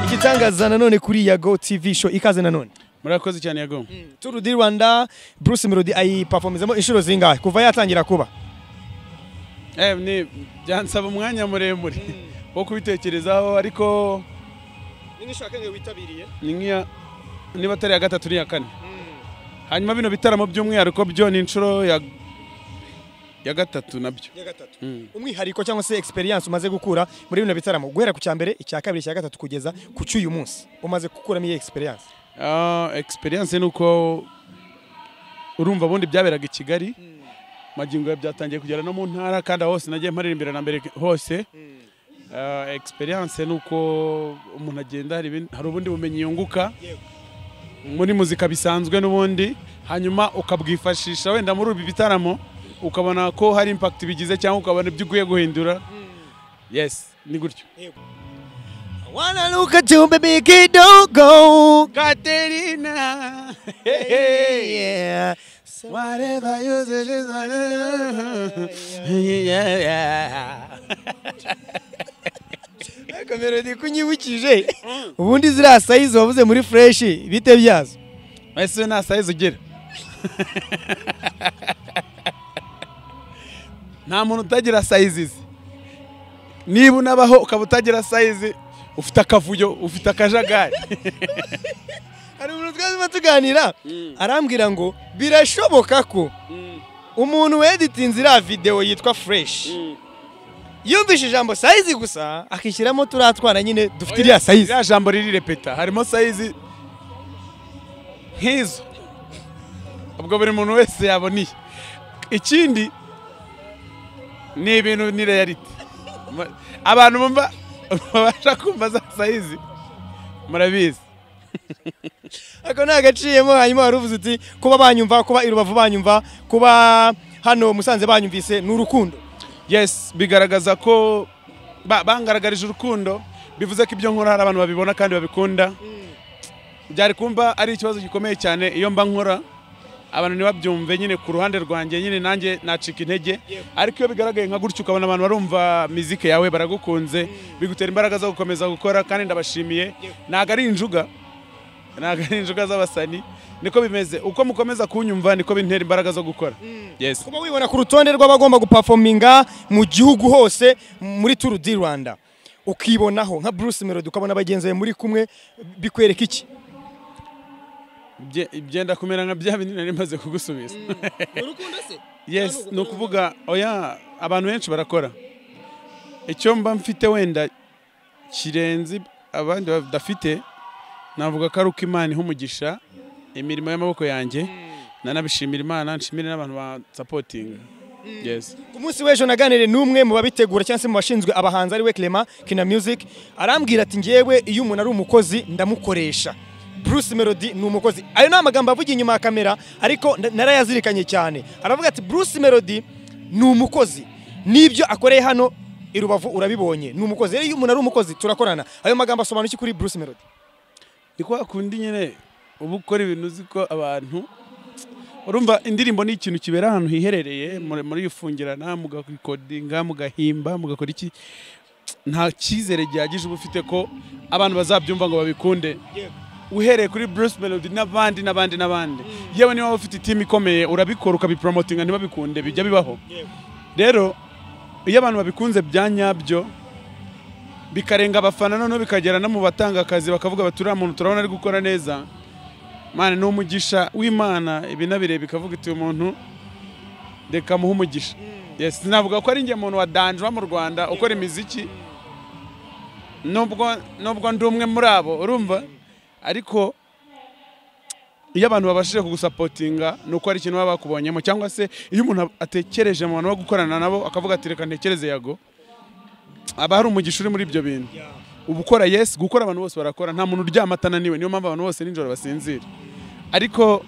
igitangaza nanone kuri yago tv show ikaze nanone murakoze cyane yago turu di rwanda bruce melody ayipafomizamo inshuro zingahe kuva yatangira kuba Eh, ni byansaba umwanya muremure wo kubitekerezaho ariko n'ishaka nge witabiriye ni nk'iya niba atari iya gatatu ni iya kane hanyuma bino bitaramo by'umwihariko byo ni inshuro ya ya gatatu nabyo ya gatatu umwihariko cyangwa se experience umaze gukura muri bino bitaramo guhera ku cya mbere icya kabiri icya gatatu kugeza ku cy'uyu munsi umaze gukuramo iyi experience Ah, experience ni uko urumva ubundi byaberaga i kigali magingo ya byatangiye kugera no mu ntara kandi aho hose nagiye mparirimbira na mbere hose Ah, experience ni uko umuntu agenda hari ibindi- hari ubundi bumenyi yunguka muri muzika bisanzwe n'ubundi hanyuma ukabwifashisha wenda muri ibi bitaramo ukabona ko hari impact bigize cyangwa ukabona ibyo ugiye guhindura yes ni gutyo wanna look at you baby kidogo Katerina yeah Whatever you say, just whatever. yeah, yeah. ariko melody kunyibukije ubundi ziriya sayizi wavuze muri fresh bite byazo Ese nta size ugira. Nta muntu utagira sizes. Niba unabaho ukaba utagira size, ufite akavuyo, ufite akajagari. hari umuntu twazima tuganira arambwira ngo birashoboka ko umuntu weditinze iriya videwo yitwa fresh yumvishe ijambo sayizi gusa akishyiramo turiya twana nyine dufite iriya sayizi Iriya jambo riri repeta, harimo size nk'izo. Ubwo buri muntu wese yaboniye. Ikindi ni ibintu ni reality. Mu- Abantu bumva babasha kumva za size murabizi. ako ni agaciyemo hanyuma wari uvuze uti kuba banyumva kuba i rubavu banyumva kuba hano musanze banyumvise ni urukundo Yes, bigaragaza ko ba- bangaragarije urukundo bivuze ko ibyo nkora hari abantu babibona kandi babikunda. Byari kumva ari ikibazo gikomeye cyane iyo mba nkora abantu ntibabyumve nyine ku ruhande rwanjye nyine nanjye nacika intege ariko iyo bigaragaye nka gutyo ukabona abantu barumva mizike yawe baragukunze bigutera imbaraga zo gukomeza gukora kandi ndabashimiye ntago ari injuga ntago ari injuga z'abasani niko bimeze uko mukomeza kunyumva niko bintera imbaraga zo gukora yes kuba wibona ku rutonde rw'abagomba gupafominga mu gihugu hose muri turu di rwanda ukibonaho nka bruce melody ukabona bagenzi bawe muri kumwe bikwereka iki Bye- byenda kumera nka bya binini nari maze kugusubiza urukundo se yes ni ukuvuga oya abantu benshi barakora icyo mba mfite wenda kirenze abandi badafite navuga ko ari uko imana iha umugisha imirimo y'amaboko yanjye nanabishimira imana nshimire n'abantu bansapotinga yes ku munsi w'ejo naganire n'umwe mu babitegura cyangwa se mu bashinzwe abahanzi ariwe Clement Kina Music arambwira ati ngewe iyo umuntu ari umukozi ndamukoresha Bruce Melody ni umukozi ayo ni amagambo avuga inyuma ya kamera ariko nda- narayazirikanye cyane aravuga ati Bruce Melody ni umukozi n'ibyo akoreye hano i Rubavu urabibonye ni umukozi rero iyo umuntu ari umukozi turakorana ayo magambo asobanura iki kuri Bruce Melody ni kwa kundi nyine uba ukora ibintu uzi ko abantu urumva indirimbo ni ikintu kibera ahantu hiherereye muri- murifungirana mugakodinga mugahimba mugakora iki nta cyizere gihagije uba ufite ko abantu bazabyumva ngo babikunde uhereye kuri Bruce Melody n'abandi n'abandi n'abandi yewe niba waba ufite itimi ikomeye urabikora ukabipromotinga ntibabikunde bijya bibaho rero iyo abantu babikunze bya nyabyo bikarenga abafana noneho bikagera no mu batanga akazi bakavuga bati uriya muntu turabona ari gukora neza mana ni umugisha w'imana ibinabire bikavuga iti uyu muntu reka muhe umugisha yes navuga ko ari njye muntu wa danjwa mu rwanda ukora imiziki nubwo nubwo ndi umwe muri abo urumva ariko iyo abantu babashije kugusapotinga ni uko hari ikintu baba bakubonyemo cyangwa se iyo umuntu atekereje mu bantu bo gukorana nabo akavuga ati reka ntekereze yago aba hari umugisha uri muri ibyo bintu uba ukora yes gukora abantu bose barakora nta muntu uryama atananiwe niyo mpamvu abantu bose nijoro basinzira ariko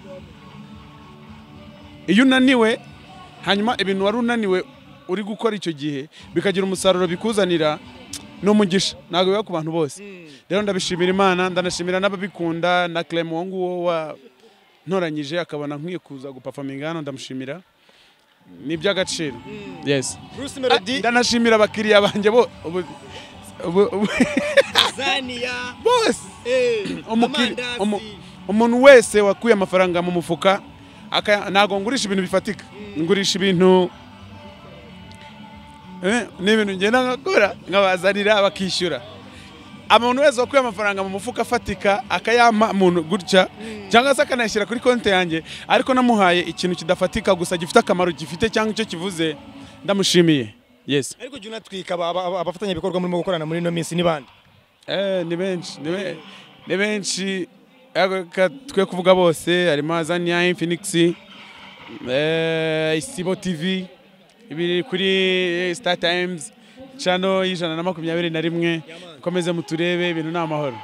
iyo unaniwe hanyuma ibintu wari unaniwe uri gukora icyo gihe bikagira umusaruro bikuzanira ni umugisha ntabwo biba ku bantu bose rero ndabishimira imana ndanashimira n'ababikunda na Clem uwo nguwo wa ntoranyije akabona nkwiye kuza gupafaminga hano ndamushimira ni iby'agaciro yes Bruce Ah, Melody ndanashimira abakiriya banjye bo ubu- ubu- ubu- zaniya bose umukiri- amandazi umu- umuntu wese wakuye amafaranga mu mufuka aka- ntago ngurisha ibintu bifatika ngurisha ibintu Eh, ni ibintu ngenda nkakora nkabazanira bakishyura umuntu wese wakuye amafaranga mu mufuka afatika akayampa umuntu gutya cyangwa se akanayashyira kuri konti yanjye ariko namuhaye ikintu kidafatika gusa gifite akamaro gifite cyangwa icyo kivuze ndamushimiye yes ariko jya unatwika aba- aba- abafatanyabikorwa murimo gukorana muri ino minsi ni bande Eh, ni benshi ni be- ni benshi ariko reka twe kuvuga bose harimo azania infinix eh, isibo tv ibiri kuri star times cano y'ijana na makumyabiri na rimwe komeze muturebe ibintu ni amahoro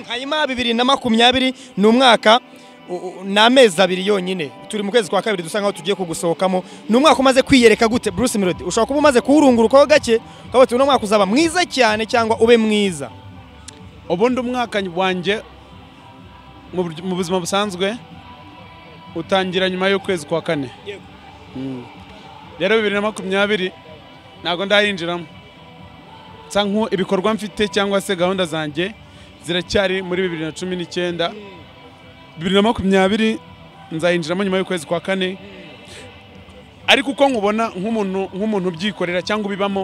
hanyuma bibiri na makumyabiri ni umwaka u- u- ni amezi abiri yonyine turi mu kwezi kwa kabiri dusa nkaho tugiye kugusohokamo ni umwaka umaze kwiyereka gute bruce melody ushobora kuba umaze kuwurungurukaho gake ukaba uti uno mwaka uzaba mwiza cyane cyangwa ube mwiza ubundi umwaka wanjye mu buryo- mu buzima busanzwe utangira nyuma y'ukwezi kwa kane Yego. Mm. rero bibiri na makumyabiri ntabwo ndayinjiramo nsa nko ibikorwa mfite cyangwa se gahunda zanjye ziracyari muri bibiri na cumi n'icyenda bibiri na makumyabiri nzayinjiramo nyuma y'ukwezi kwa kane ariko uko nkubona nk'umuntu nk'umuntu ubyikorera cyangwa ubibamo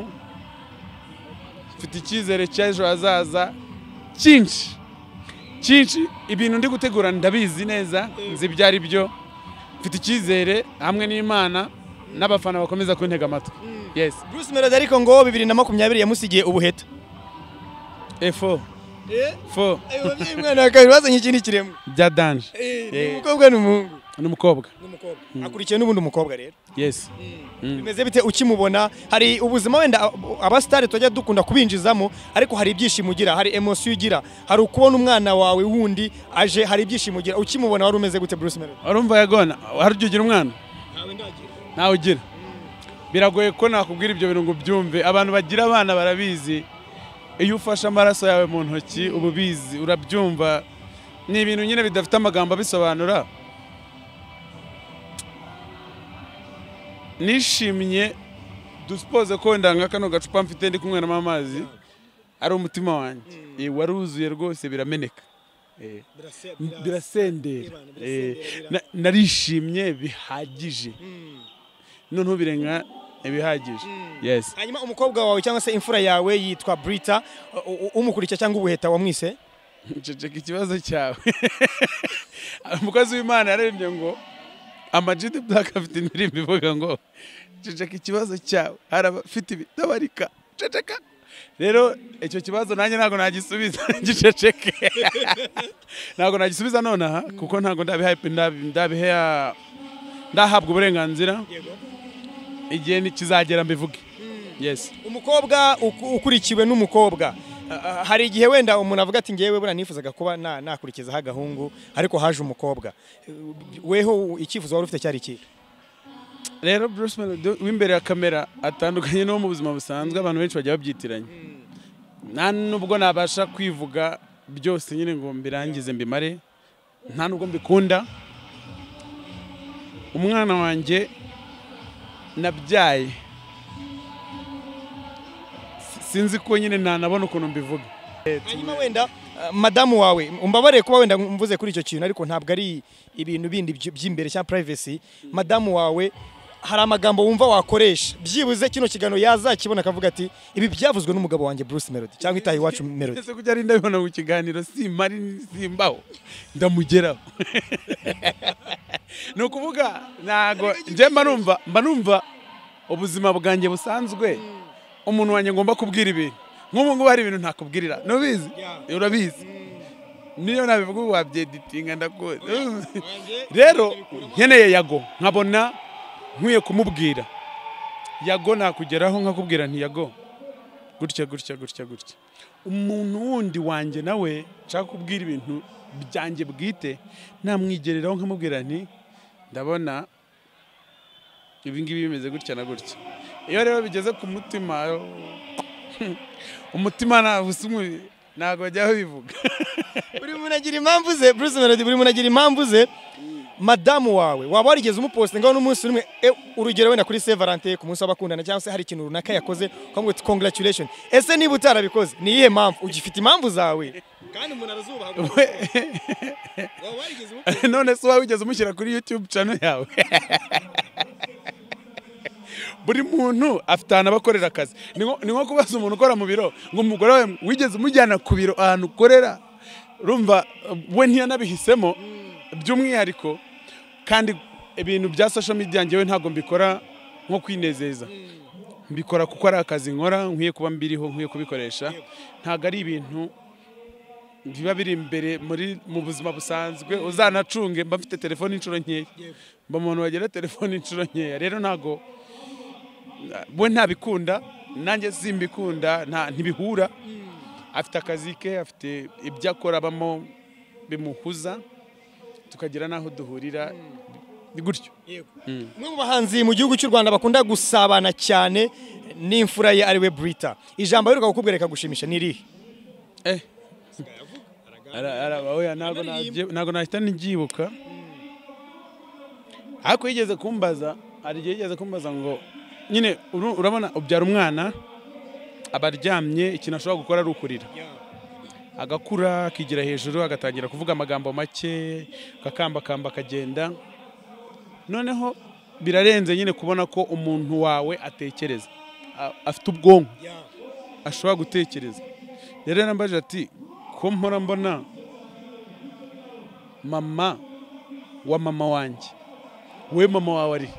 mfite icyizere cy'ejo hazaza cyinshi cyinshi ibintu ndi gutegura ndabizi neza nzi ibyo ari byo mfite icyizere hamwe n'imana n'abafana bakomeza kuntega amatwi yes bruce melody ariko ngo bibiri na makumyabiri yamusigiye ubuheta efo fo umwana wa kabiri bazanye ikindi kiremwa bya danje ni umukobwa n'umuhungu ni umukobwa ni umukobwa akurikiye n'ubundi umukobwa rero yes bimeze bite ukimubona hari ubuzima wenda ab- abasitari tujya dukunda kubinjizamo ariko hari ibyishimo ugira hari emosiyo ugira hari ukubona umwana wawe wundi aje hari ibyishimo ugira ukimubona wari umeze gute Bruce Melody urumva yagona hari ujya ugira umwana ntawe ugira biragoye ko nakubwira ibyo bintu ngo ubyumve abantu bagira abana barabizi iyo ufashe amaraso yawe mu ntoki uba ubizi urabyumva ni ibintu nyine bidafite amagambo abisobanura nishimye dusipoze ko wenda nka kano gacupa mfite ndi kunyweramo amazi ari umutima wanjye Eh, waruzuye rwose birameneka Eh birasendera Eh, na- narishimye bihagije noneho birenga ibihagije yes hanyuma umukobwa wawe cyangwa se imfura yawe yitwa Brita u- u- umukurikira cyangwa ubuheta wamwise ceceka ikibazo cyawe umukozi w'imana yarebye ngo amajidi black afite indirimbo ivuga ngo ceceka ikibazo cyawe hari abafite ibitabarika ceceka rero icyo kibazo nanjye ntabwo nagisubiza giceceke ntabwo nagisubiza nonaha kuko ntabwo ndabiha ndabi- ndabiha ndahabwa uburenganzira igihe ni- kizagera mbivuge yes umukobwa uku- ukurikiwe n'umukobwa Ah, ah, hari igihe wenda umuntu avuga ati ngewe buriya nifuzaga kuba na- nakurikizaho agahungu ariko haje umukobwa Eh, weho icyifuzo wari ufite cyari ikihe rero Bruce Melody w'imbere ya kamera atandukanye n'uwo mu buzima busanzwe abantu benshi bajya babyitiranya nta nubwo nabasha kwivuga byose nyine ngo mbirangize mbimare nta nubwo mbikunda umwana wanjye nabyaye Si- sinzi ko nyine ntanabona ukuntu mbivuga hanyuma wenda uh, madamu wawe umbabarire kuba wenda mvuze kuri icyo kintu ariko ntabwo ari ibintu bindi by- by'imbere cyangwa privacy madamu wawe hari amagambo wumva wakoresha byibuze kino kiganiro yazakibona akavuga ati ibi byavuzwe n'umugabo wanjye Bruce Melody cyangwa itaha iwacu Melody ese kujya ari ndabibona mu kiganiro simari simbaho ndamugeraho ni ukuvuga ntago njye mba numva mba numva ubuzima bwanjye busanzwe umuntu wanjye ngomba kubwira ibintu nk'ubu ngubu hari ibintu ntakubwirira ntubizi Yeah. urabizi niyo nabivuga ubu wabyeditinga ndakuzi rero nkeneye yago nkabona nkwiye kumubwira yago nakugeraho nkakubwira nti yago gutya gutya gutya gutya umuntu wundi wanjye nawe nshaka kubwira ibintu byanjye bwite namwigereraho nkamubwira nti ndabona ibi ngibi bimeze gutya na gutya iyo rero bigeze ku mutima umutima ntabwo usa umubi ntabwo bajyaho bivuga buri muntu agira impamvu ze Bruce Melody buri muntu agira impamvu ze madamu wawe waba warigeze umuposite ngaho n'umunsi umwe e, urugero wenda kuri Saint Valentin ku munsi w'abakundana cyangwa se hari ikintu runaka yakoze ukamuha uti congratulation ese niba utarabikoze ni iyihe mpamvu ugifite impamvu zawe kandi umuntu arazubaha waba warigeze umuposite none se waba wigeze umushyira kuri youtube channel yawe buri muntu afite ahantu aba akorera akazi ni nko- ni nko kubaza umuntu ukora mu biro ngo umugore wawe wigeze umujyana ku biro ahantu ukorera rumva we ntiyanabihisemo by'umwihariko kandi ibintu bya social media njyewe ntabwo mbikora nko kwinezeza mbikora kuko ari akazi nkora nkwiye kuba mbiriho nkwiye kubikoresha ntabwo ari ibintu biba biri imbere muri mu buzima busanzwe uzanacunge mba mfite telefone inshuro nkeya mba umuntu wagira telefone inshuro nkeya rero ntabwo we ntabikunda nanjye simbikunda nta ntibihura afite akazi ke afite ibyo akora abamo bimuhuza tukagira n'aho duhurira ni gutyo umwe mu bahanzi mu gihugu cy'u Rwanda bakunda gusabana cyane n'imfura ye ariwe Brita ijambo aheruka kukubwira rikagushimisha ni irihe eh Ara- ara- oya, ntabwo nabyi- ntabwo nahita nibyibuka ariko yigeze kumbaza hari igihe yigeze kumbaza ngo nyine uru- urabona ubyara umwana aba aryamye ikintu ashobora gukora ari ukurira agakura akigira hejuru agatangira kuvuga amagambo make akakambakamba akagenda noneho birarenze nyine kubona ko umuntu wawe atekereza a- afite ubwonko ashobora gutekereza rero yarambaje ati ko mpora mbona mama wa mama wanjye we mama wawe ari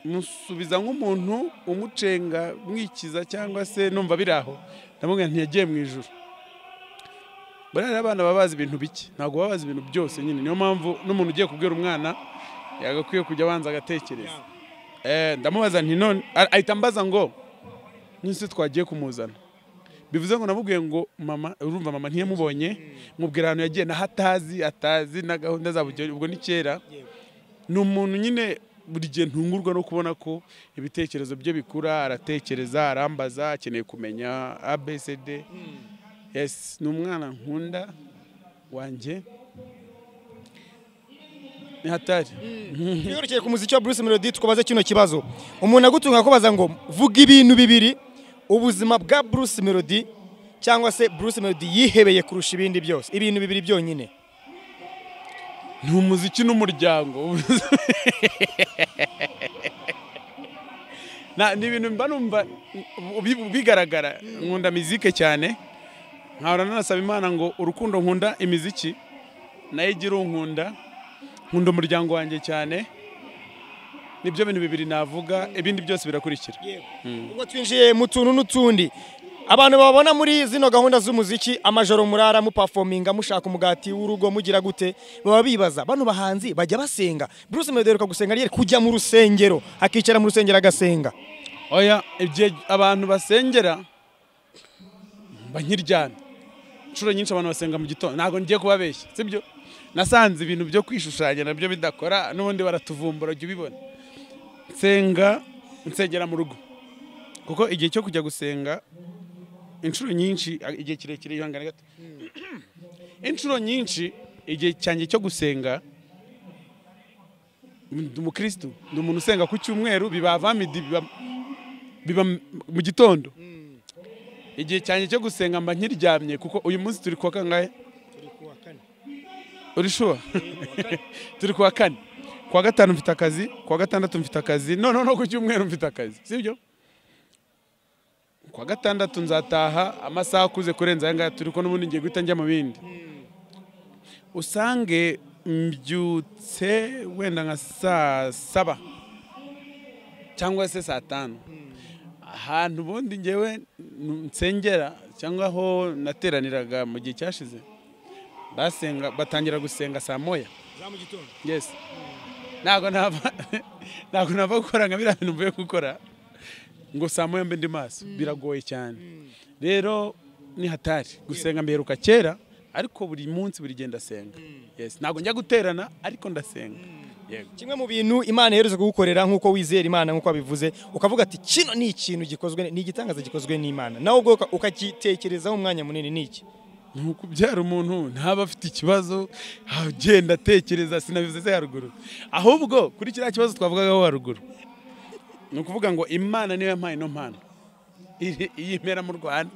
musubiza nk'umuntu umucenga mwikiza cyangwa se numva biri aho ndamubwira ntiyagiye mu ijuru buriya rero abana baba bazi ibintu bike ntabwo baba bazi ibintu byose nyine niyo mpamvu n'umuntu ugiye kubwira umwana yagakwiye kujya abanza agatekereza Eh, ndamubaza nti none a- ahita ambaza ngo nise twagiye kumuzana bivuze ngo namubwiye ngo mama urumva mama ntiyamubonye mubwira ahantu yagiye naho atazi atazi na gahunda zabo ubwo- ubwo ni kera ni umuntu nyine buri gihe ntungurwa no kubona ko ibitekerezo bye bikura aratekereza arambaza akeneye kumenya abcd yes ni umwana nkunda wanjye ni hatari tuyorokeye ku muziki wa Bruce Melody tukubaze kino kibazo umuntu agutunga akubaza ngo vuga ibintu bibiri ubuzima bwa Bruce Melody cyangwa se Bruce Melody yihebeye kurusha ibindi byose ibintu bibiri byonyine ni umuziki n'umuryango Na- ni ibintu mba numva ubi- bigaragara nkunda mizike cyane nkahora nanasaba imana ngo urukundo nkunda imiziki nayo igira unkunda nkunda umuryango wanjye cyane nibyo bintu bibiri navuga ibindi byose birakurikira ubwo twinjiye mu tuntu n'utundi abantu babona muri zino gahunda z'umuziki amajoro murara mupafominga mushaka umugati w'urugo mugira gute baba bibaza bano bahanzi bajya basenga Bruce Melody aheruka gusenga ari kujya mu rusengero akicara mu rusengero agasenga oya igihe abantu basengera mba nkiryana inshuro nyinshi abantu basenga mu gitondo ntabwo ngiye kubabeshya sibyo nasanze ibintu byo kwishushanya nabyo bidakora n'ubundi baratuvumbura jya ubibona nsenga nsengera mu rugo kuko igihe cyo kujya gusenga inshuro nyinshi a- igihe kirekire ihangane gato inshuro nyinshi igihe cyanjye cyo gusenga ndi umukirisitu ni umuntu usenga ku cyumweru biba vamidi biba biba m- mu gitondo igihe cyanjye cyo gusenga mba nkiryamye kuko uyu munsi turi kuwa kangahe uri shuwa turi kuwa kane kuwa gatanu mfite akazi kuwa gatandatu mfite akazi noneho no ku cyumweru mfite akazi sibyo kuwa gatandatu nzataha amasaha akuze kurenza aya ngaya turi ko n'ubundi ngiye guhita njya mu bindi usange mbyutse wenda nka saa saba cyangwa se saa tanu ahantu ubundi ngewe n- nsengera cyangwa aho nateraniraga mu gihe cyashize basenga batangira gusenga saa moya yes ntabwo nava ntabwo nava gukora nka biriya bintu mvuye gukora ngo saa moya mbe ndi maso biragoye cyane rero ni hatari gusenga mbiheruka kera ariko buri munsi buri gihe ndasenga yes ntabwo njya guterana ariko ndasenga yego kimwe mu bintu imana iherutse kugukorera nk'uko wizera imana nk'uko wabivuze ukavuga ati kino ni ikintu gikozwe ni igitangaza gikozwe n'imana nawe ubwo uka- ukagitekerezaho umwanya munini ni iki ni ukubyara umuntu ntaba afite ikibazo agenda atekereza sinabivuze haruguru ahubwo kuri kiriya kibazo twavugagaho haruguru ni ukuvuga ngo imana niyo yampaye ino mpano iri- iyi mpera mu rwanda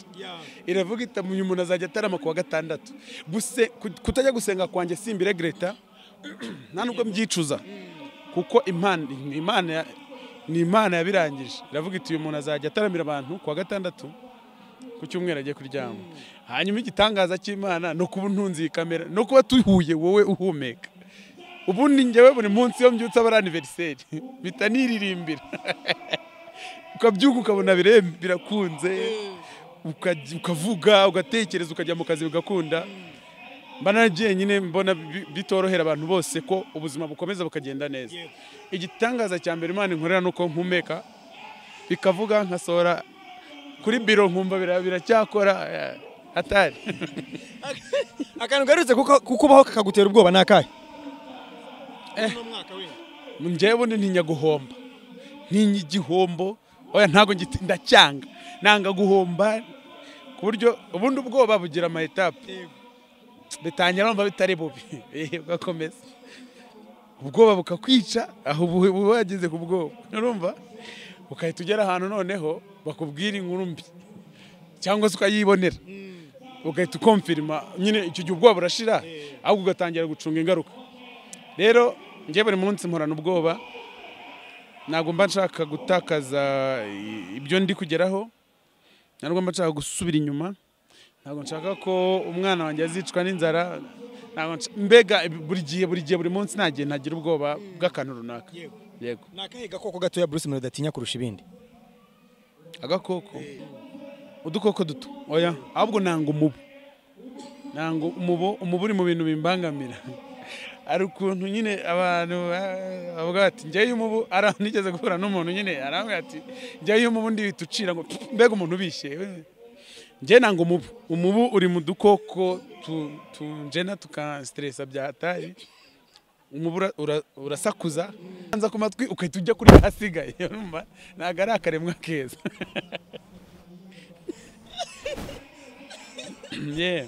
iravuga itamuye umuntu azajya atarama ku wa gatandatu Guse- ku- kutajya gusenga kwanjye simbire greta nta nubwo mbyicuza kuko imana imana ya- ni imana yabirangije iravuga iti uyu muntu azajya ataramira abantu ku wa gatandatu ku cyumweru agiye kuryama hanyuma igitangaza cy'imana ni ukuba untunze iyi kamera no kuba tuhuye wowe uhumeka ubundi njyewe buri munsi iyo mbyutse aba ari aniveriseri mpita niririmbira ukabyuka ukabona bire- birakunze ukajya- ukavuga ugatekereza ukajya mu kazi bigakunda mba naragiye nyine mbona bi- bitorohera abantu bose ko ubuzima bukomeza bukagenda neza igitangaza cya mbere imana inkorera ni uko mpumeka bikavuga nkasohora kuri biro nkumva bira- biracyakora eh, atari akantu garutse kuko- kukubaho kakagutera ubwoba ni akahe njyewe ni ntinya guhomba ntinya igihombo oya ntabwo ngiti ndacyanga nanga guhomba ku buryo ubundi ubwoba bugira ama etape bitangira wumva bitari bubi Eh, ugakomeza ubwoba bukakwica aho ubu- uba wageze ku bwoba urumva ukahita ugera ahantu noneho bakubwira inkuru mbi cyangwa se ukayibonera ugahita ukomfirima nyine icyo gihe ubwoba burashira ahubwo ugatangira gucunga ingaruka rero njye buri munsi mporana ubwoba ntabwo mba nshaka gutakaza i- ibyo ndi kugeraho ntabwo mba nshaka gusubira inyuma ntabwo nshaka ko umwana wanjye azicwa n'inzara ntabwo nshaka- mbega buri gihe buri gihe buri munsi nta gihe ntagira ubwoba bw'akantu runaka yego ni akahe gakoko gatoya bruce melody atinya kurusha ibindi agakoko udukoko duto oya ahubwo nanga umubu nanga umubu umubu uri mu bintu bimbangamira hari ukuntu nyine abantu ba- bavuga bati njyewe umubu ara nigeze guhura n'umuntu nyine arambwira ati njyewe umubu ndihita ucira ngo mbega umuntu ubishye we." njye nanga umubu umubu uri mu dukoko tu- tunjena tukansiteresa bya hatari umubu ura- ura- urasakuza ukanza ku matwi ukahita ujya kuri ahasigaye urumva ntabwo ari akaremwa keza Yeah.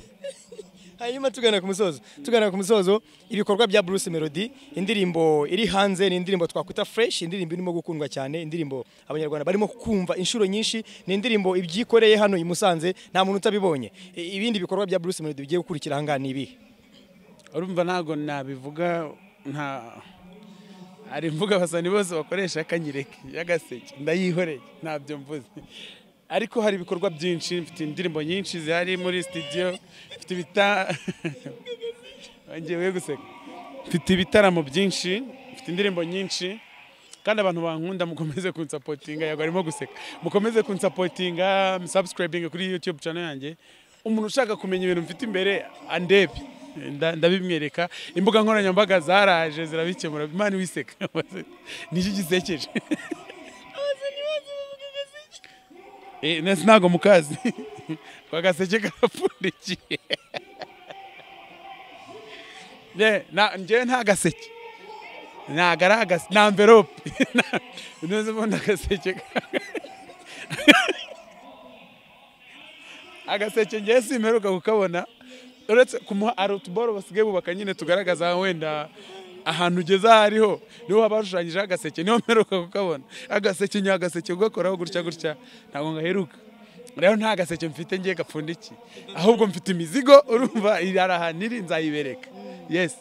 hanyuma tugana ku musozo tugana ku musozo ibikorwa bya bruce melody indirimbo iri hanze ni indirimbo twakwita fresh indirimbo irimo gukundwa cyane indirimbo abanyarwanda barimo kumva inshuro nyinshi ni indirimbo ibyikoreye hano i musanze nta muntu utabibonye I- ibindi bikorwa bya bruce melody bigiye gukurikira ahangaha ni ibihe urumva ntabwo nabivuga nta hari imvuga abasani bose bakoresha akanyereke y'agaseke ndayihoreye ntabyo mvuze ariko hari ibikorwa byinshi mfite indirimbo nyinshi zihari muri studio mfite ibita ngewe guseka mfite ibitaramo byinshi mfite indirimbo nyinshi kandi abantu bankunda mukomeze kunsapotinga yego arimo guseka mukomeze kunsapotinga musubscribing kuri youtube channel yanjye umuntu ushaka kumenya ibintu mfite imbere andebe nda- ndabimwereka imbuga nkoranyambaga zaraje zirabikemura imana wiseka niki gisekeje Eh, nasi ntago mukazi kwa gaseke karapfundikiye Ne, na- njyewe nta gaseke ntabwo ari agaseke ni amverope ntuzi ubundi agaseke agaseke ngewe simperuka kukabona uretse kumuha arutuboro basigaye bubaka nyine tugaragaza wenda ahantu ugeze aho ariho niho haba hashushanyijeho agaseke niho mperuka kukabona agaseke ni agaseke ugakoraho gutya gutya ntabwo ngaheruka rero nta gaseke mfite ngiye gapfundikiye ahubwo mfite imizigo urumva iri hari ahantu iri nzayibereka yesi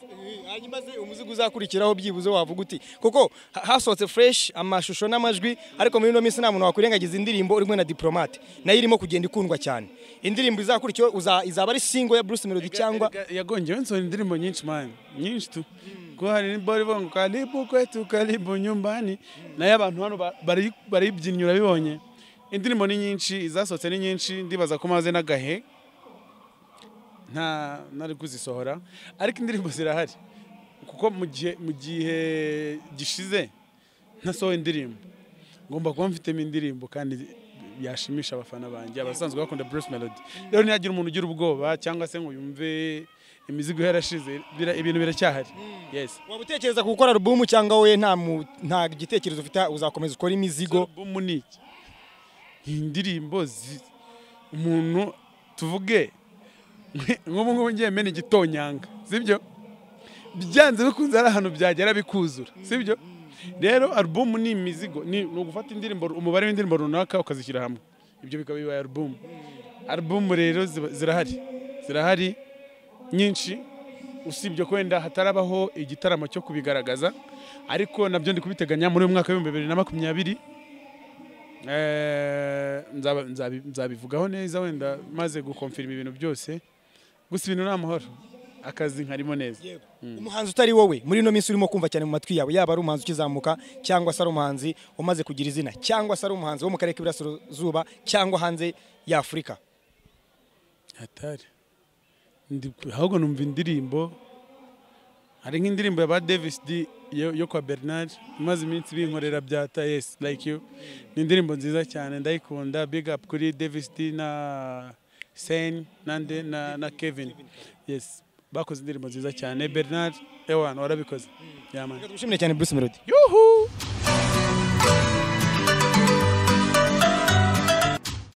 hanyuma se umuzigo uzakurikiraho byibuze wavuga uti kuko ha- hasohotse fresh amashusho n'amajwi ariko muri ino minsi nta muntu wakwirengagiza indirimbo urimo na diplomate nayo irimo kugenda ikundwa cyane indirimbo izakurikiyeho uza- izaba ari single ya bruce melody cyangwa Erega- yagongewe nsohora indirimbo nyinshi mani nyinshi tu kuko hari bori bongo karibu kwetu karibu nyumbani nayo abantu hano ba- bari- barayibyinnye urabibonye indirimbo ni nyinshi izasohotse ni nyinshi ndibaza ko maze n'agahe nta ntari kuzisohora ariko indirimbo zirahari kuko mu gihe mu gihe gishize ntasohoye indirimbo ngomba kuba mfitemo indirimbo kandi yashimisha abafana banjye abasanzwe bakunda Bruce Melody rero ntiyagira umuntu ugira ubwoba cyangwa se ngo yumve imizigo yarashize bira- ibintu biracyahari yes waba utekereza gukora alubumu cyangwa we nta mu- nta gitekerezo ufite uzakomeza ukora imizigo albumu ni iki ni indirimbo zi- umuntu tuvuge nk'ubu ngubu ngiye mena igitonyanga sibyo byanze bikunze hari ahantu byagera bikuzura sibyo rero alubumu ni imizigo ni ni ugufata indirimbo umubare w'indirimbo runaka ukazishyira hamwe ibyo bikaba bibaye alubumu alubumu rero ziba- zirahari zirahari nyinshi usibye ko wenda hatarabaho igitaramo cyo kubigaragaza ariko nabyo ndi kubiteganya muri uyu mwaka w'ibihumbi bibiri na makumyabiri Eh, nzaba- nzabi- nzabivugaho neza wenda maze gukomfirima ibintu byose gusa ibintu ni amahoro akazi nkarimo neza umuhanzi utari wowe muri ino minsi urimo kumva cyane mu matwi yawe yaba ari umuhanzi ukizamuka cyangwa se ari umuhanzi umaze kugira izina cyangwa se ari umuhanzi wo mu karere k'iburasirazuba cyangwa hanze y'afurika hatari Ndi- ahubwo numva indirimbo hari nk'indirimbo ya ba davis d yo yo kwa bernard imaze iminsi binkorera bya ta yes like you ni indirimbo nziza cyane ndayikunda big up kuri davis d na sen nande na, na kevin yes bakoze indirimbo nziza cyane bernard ewan warabikoze yamani dushimire cyane bruce melody yuhu